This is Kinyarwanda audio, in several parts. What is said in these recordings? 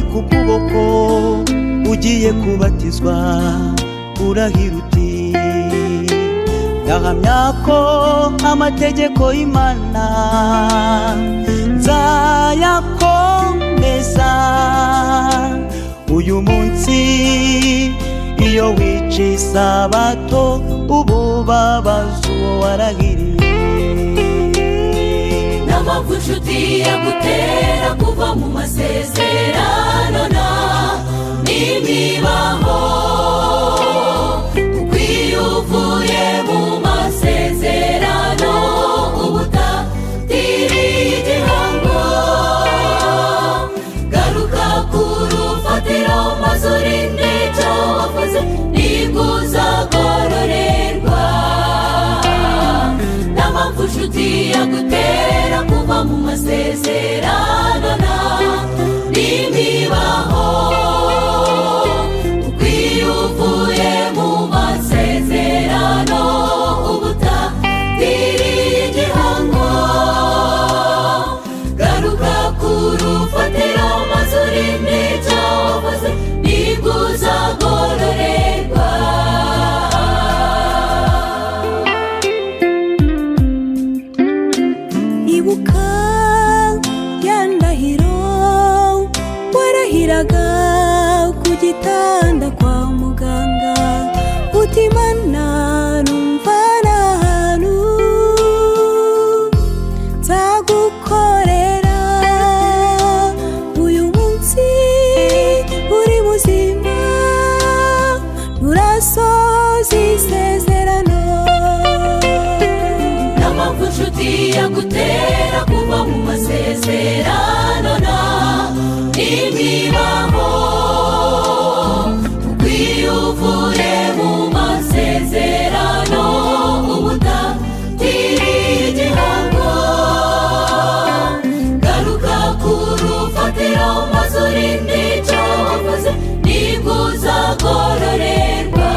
amaboko ugiye kubatizwa urahira uti ndahamya ko amategeko y'imana nzayakomeza uyu munsi iyo wica isabato ubu babaza uwo warahiriye nta mpamvu inshuti yagutera kuva mu masezerano na n'imibaho kuko iyo uvuye mu masezerano uba utatiriye igihango garuka ku rufatiro maze urinde icyo wakoze nibwo uzagororerwa nta mpamvu inshuti yagutera kuva mu masezerano na n'imibaho kuko iyo uvuye mu masezerano uba utatiriye igihango garuka ku rufatiro maze urinde icyo wakoze nibwo uzagororerwa ibuka ya ndahiro warahiraga ku gitanda kwa muganga utimana numva nta hantu nzagukorera uyu munsi uri muzima nturasoza isezerano nta mpamvu inshuti yagutera kuva mu masezerano na n'imibaho kuko iyo uvuye mu masezerano uba utatiriye igihango garuka ku rufatiro maze urinde icyo wakoze nibwo uzagororerwa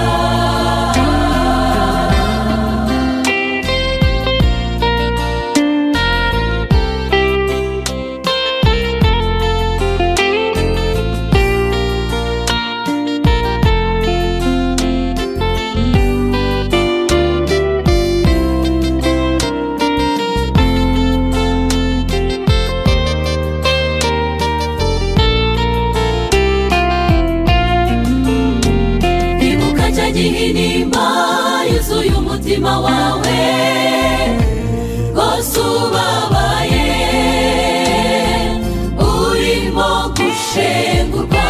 ibuka cya gihinimba yuzuye umutima wawe rwose ubabaye urimo gushengurwa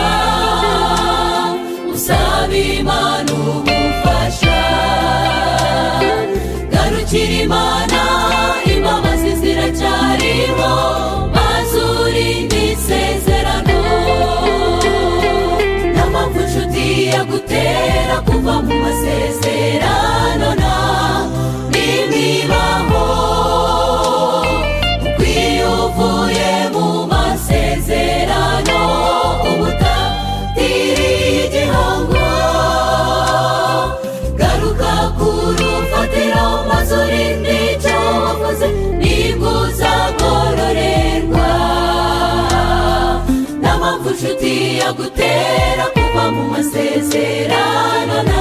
usaba imana ubufasha garukira imana imbabazi ziracyariho maze urinde isezerano nta mpamvu inshuti yagutera kuva mu masezerano na n'imibaho kuko iyo uvuye mu masezerano uba utatiriye igihango garuka ku rufatiro maze urinde icyo wakoze nibwo uzagororerwa nta mpamvu inshuti yagutera kuva mu masezerano na